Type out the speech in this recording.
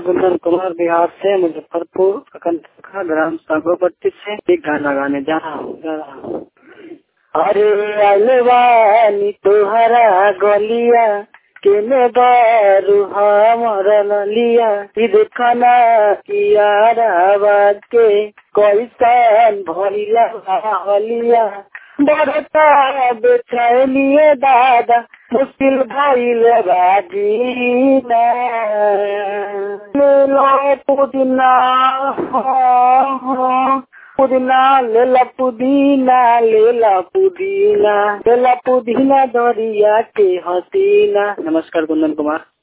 कुंदन कुमार बिहार से मुजफ्फरपुर प्रखंड ग्राम सागोपट्टी से एक गाना गाने जा रहा हूँ जा रहा हूँ अरे अलवानी तोहरा गलिया केने बारू हमर ललिया ई देखना याराबाद के कैसन भइला हलिया बड़ता बेचैनिए दादा मुश्किल भइल बाजीना लो पुदीना पुदीना लेला पुदीना लेला पुदीना लेला पुदीना दरिया के हसीना नमस्कार कुंदन कुमार